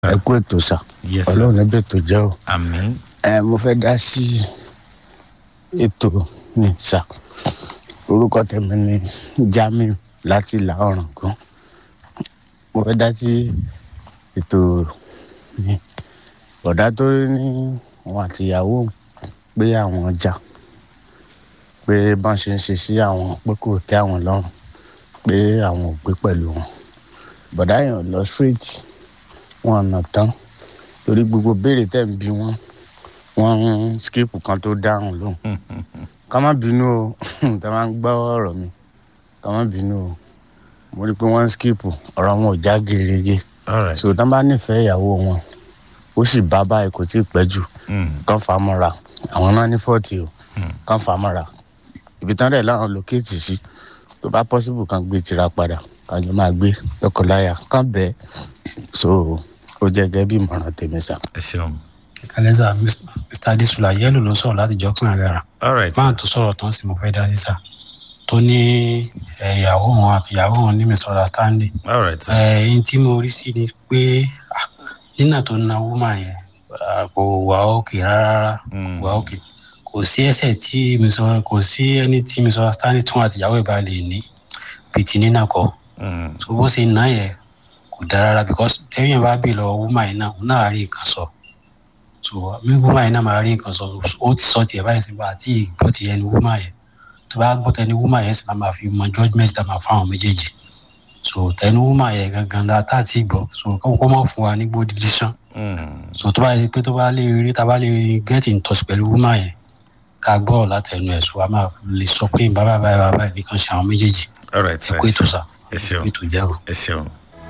ẹ kú ètò sà Yes, sir. ọlọ́run ẹbẹ̀ tó jẹ́ o àmín ẹ mo fẹ́ dá sí ètò ní sà orúkọ tèmi ni Jamiu láti ìlà ọ̀ràn gan mo fẹ́ dá sí ètò ní bọ̀dá tó ní òun àtìyàwó òun pé àwọn ọjà pé bọ́n ṣe ń ṣe sí àwọn pé kò tẹ́ àwọn lọ́rùn pé àwọn ò gbé pẹ̀lú wọn bọ̀dá yẹn ò lọ straight wọn ọ̀nà tán torí gbogbo béèrè tẹ̀ ń bí wọn wọn ń skip kan tó dáhùn lóhùn ká má bínú o tá a máa ń gbọ́ ọ̀rọ̀ mi ká má bínú o mo rí i pé wọ́n ń skip ọ̀rọ̀ wọn ò já gerege all right so tá a bá nífẹ̀ẹ́ ìyàwó wọn ó sì bá báyìí kò tí ì pẹ́ jù Mm, kán fà á mọ́ra àwọn náà ní fọ́ọ̀tì o Mm. kán fà á mọ́ra ibi tán dẹ̀ láwọn lókèétì sí tó bá pọ́sibù kan gbé tira padà kájọ máa gbé lọ́kọ̀láyà kán bẹ́ẹ̀ so ó jẹ́ gẹ́gẹ́ bí ìmọ̀ràn tèmi sà. ẹ ṣeun kálẹ́sà mr adesula yẹ́lò ló sọ̀rọ̀ láti jọ́sìn àgàrà all right máa tó sọ̀rọ̀ tán sí mo fẹ́ dá sísà tó ní ẹ̀, ìyàwó wọn àti ìyàwó wọn ní misunderstanding all right sir. ẹ̀ẹ́n tí mo rí sí ni pé ah, nínà tó na woman yẹn ah, kò wà òkè rárá Mm. kò wà òkè kò sí ẹsẹ̀ tí misun- kò sí ẹni tí misunderstanding tún àti ìyàwó ìbá lè ní bíi ti nínà kọ́ Mm, so bó ṣe ná yẹn kò dára rárá because tẹ́yìn bá bè lọ woman yẹn náà òun náà á rí nǹkan sọ so mi woman yẹn náà máa rí nǹkan sọ ó ti sọ tiẹ̀ báyìí sí bá àti ìgbọ́ ti ẹni woman yẹn tó bá gbọ́ tẹni woman yẹn sì máa máa fi mọ judgement tá a máa fáwọn méjèèjì so tẹni woman yẹn gangan la tá a ti gbọ́ so kó kó má fún wa ní gbó decision mm, so tó bá yẹ pé tó bá lè rí tá a bá lè get in touch pẹ̀lú woman yẹn ká gbọ́ látẹnu ẹ̀ so a máa lè sọ pé bàbá bàbá bàbá nìkan ṣe àwọn méjèèjì all right ẹ sir. kó ètò sá ẹ ṣeun ètò jẹ́ o. ẹ ṣeun.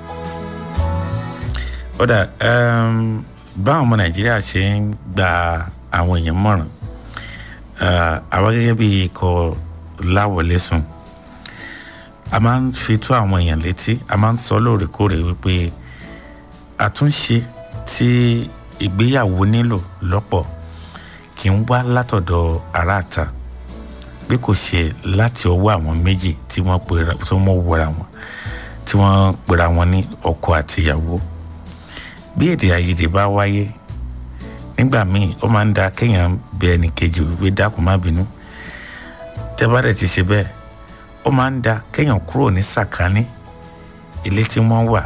ó dà um, báwọn ọmọ nàìjíríà ṣe ń gba àwọn èèyàn mọ̀ràn uh, àwa gẹ́gẹ́ bí ikọ̀ láwọlé sùn a máa ń fi tó àwọn èèyàn létí a máa ń sọ lóòrèkóòrè wípé àtúnṣe tí ìgbéyàwó nílò lọ́pọ̀ kì í wá látọ̀dọ̀ aráàta bí kò ṣe láti ọwọ́ àwọn méjì tí wọ́n pera tí wọ́n wọra wọn tí wọ́n pera wọn ní ọkọ àti ìyàwó bí èdè àìyedè bá wáyé nígbà míì ó máa ń da kéèyàn bẹ ẹnì kejì wípé dákun má bínú tẹ́ bá dẹ̀ ti ṣe bẹ́ẹ̀ ó máa ń da kéèyàn kúrò ní sàkání ilé tí wọ́n wà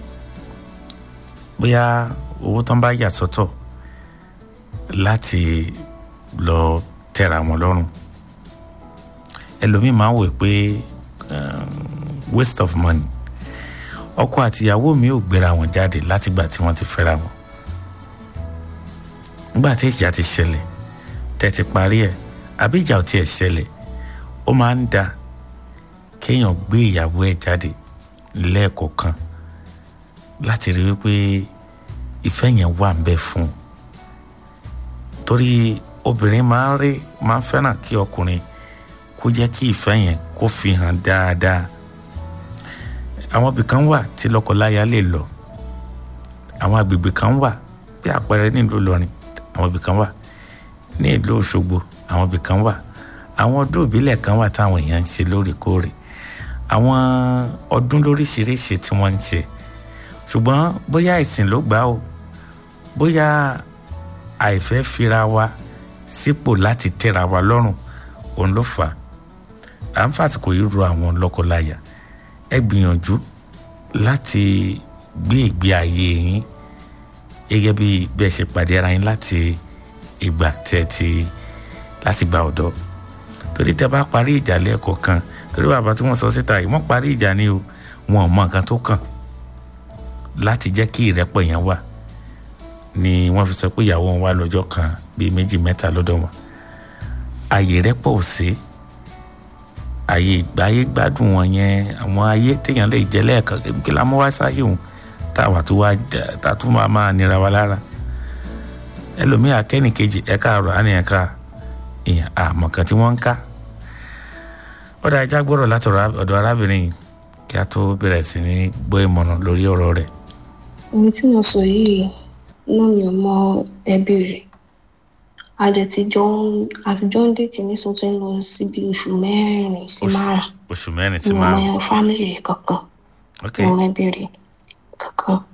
bóyá owó tán bá yà sọ́tọ̀ láti lọ tẹ́ra wọn lọ́rùn ẹlòmíì máa ń wò pé um, waste of money ọkọ àtìyàwó mi ò gbéra wọn jáde látìgbà tí wọ́n ti fẹ́ra wọn nígbà tí ìjà ti ṣẹlẹ̀ tẹ́ ti parí ẹ̀ àbí ìjà ò tiẹ̀ ṣẹlẹ̀ ó máa ń da kéèyàn gbé ìyàwó ẹ̀ jáde lẹ́ẹ̀kọ̀ọ̀kan láti rí wípé ìfẹ́ yẹn wà ń bẹ fún un torí obìnrin máa ń rí máa ń fẹ́ràn kí ọkùnrin kó jẹ́ kí ìfẹ́ yẹn kó fi hàn dáadáa àwọn ibì kan wà tí lọ́kọláya lè lọ àwọn agbègbè kan wà bí àpẹẹrẹ nílùú Ìlọrin àwọn ibì kan wà ní ìlú Òṣogbo àwọn ibì kan wà àwọn ọdún ìbílẹ̀ kan wà táwọn èèyàn ń ṣe lóòrèkóòrè àwọn ọdún lóríṣiríṣi tí wọ́n ń ṣe ṣùgbọ́n bóyá ìsìn ló gbà ó bóyá àìfẹ́ fira wa sípò láti tẹ́ra wa lọ́rùn òun ló fà á à ń fàsìkò yìí ro àwọn lọ́kọláya ẹ gbìyànjú láti gbé ìgbé ayé yín gẹ́gẹ́ bí bẹ́ẹ̀ ṣe pàdé ara yín láti ìgbà tẹ́ ti láti gba ọ̀dọ́ torí tẹ́ bá parí ìjà lẹ́ẹ̀kọ̀ kan torí bàbá tí wọ́n sọ síta yìí wọ́n parí ìjà ni o wọn ò mọ nǹkan tó kàn láti jẹ́ kí ìrẹ́pọ̀ yẹn wà ni wọ́n fi sọ pé ìyàwó wọn wá lọ́jọ́ kan bíi méjì mẹ́ta lọ́dọ̀ wọn àyè rẹ́pọ̀ ò sí àyè ìgbáyé gbádùn wọn yẹn àwọn ayé téèyàn lè jẹ lẹ́ẹ̀kan kí la mú wá sáyé òun táwa tó wá tá a tún máa máa nira wa lára ẹlòmíà kẹ́nìkejì ẹ̀ka àrò àní ẹ̀ka ìyàn àmọ̀ kan tí wọ́n ń ká ọ̀dà ajá gbọ́dọ̀ látọ̀rọ̀ ọ̀dọ̀ arábìnrin yìí kí a tó bẹ̀rẹ̀ sí ní gbọ́ ìmọ̀ràn lórí ọ̀rọ̀ rẹ̀. ohun tí mo sọ yìí náà mi ò mọ ẹbí rẹ̀ a dẹ̀ ti jọ ń àtijọ́ ń dètì ní sọ́tún lọ síbi oṣù mẹ́rin sí márùn-ún oṣù mẹ́rin mi sí ò mọ márùn-ún fámìlì rẹ̀ kankan ok mi ò mọ ẹbí rẹ̀ kankan